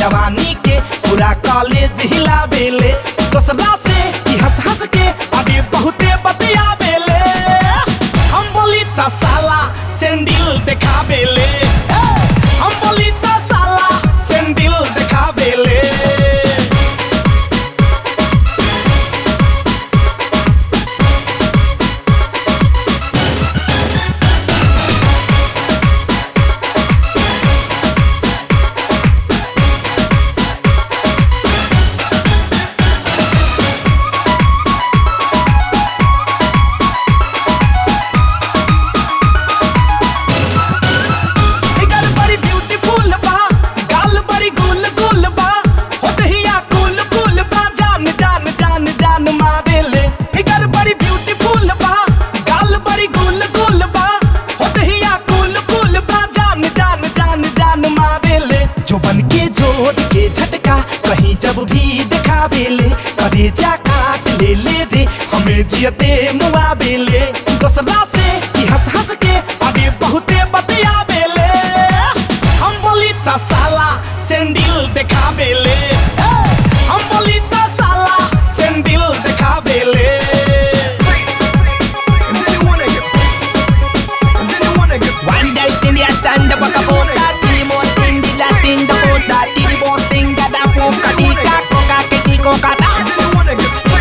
जवानी के पूरा कॉलेज हिला बेले दोसरा से ई हंस हंस के आगे बहुते बतिया बेले हम बोली त साला सेंडिल देखा बेले हम बोली त साला सेंडिल देखा बेले फिगर बड़ी ब्यूटीफुल बा गाल बड़ी गुल गुल बा होतहिया कुल कुल बा जान जान जान जान मारेले फिगर बड़ी ब्यूटीफुल बा गाल बड़ी गुल गुल बा होतहिया कुल कुल बा जान जान जान जान मारेले जो बन के जोड़ के झटका कहीं जब भी दिखावेले करे जा काट ले ले रे हमें जियते मुआ बेले दोसरा से ई हंस हंस के आगे बहुते बतिया बेले हम बोली त साला सेंडिल देखा बेले हम बोली त साला सेंडिल देखा बेले One dash in the stand up a bota, three more thing, the last in the bota, three more thing, that a poka, tika, coca, kiti, coca, ta.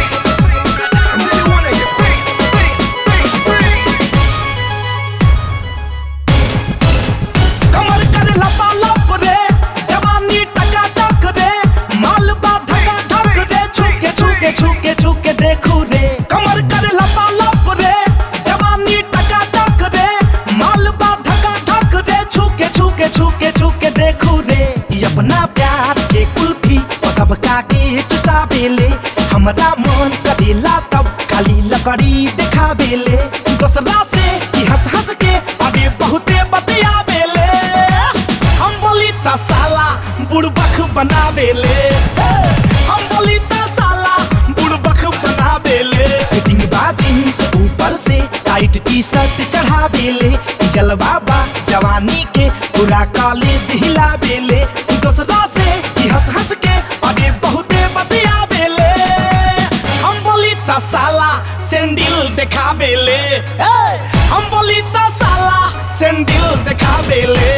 कमर कर लपा लप रे जवानी टका टक रे माल बा धका धक रे छुके छुके छुके छुके देखू रे कमर कर लपा लप रे जवानी टका टक रे माल बा धका धक रे छुके छुके छुके छुके देखू रे ई अपना प्यार के कुल्फी और सबका के चुसा बेले हमरा मन करेला तब खाली लकड़ी दिखा बेले दोसरा से ई हंस हंस के आगे बहुते बतिया बेले हम बोली त साला बुड़बक बना बेले हम बोली त साला बुड़बक बना बेले फिटिंग बा जींस ऊपर से टाइट टी शर्ट चढ़ा बेले जलवा बा जवानी के पूरा कॉलेज हिला बेले दोसरा से ई हंस हंस के आगे बहुते बतिया बेले हम बोली त साला सेंडिल देखा बेले हम बोली त साला सेंडिल देखा बेले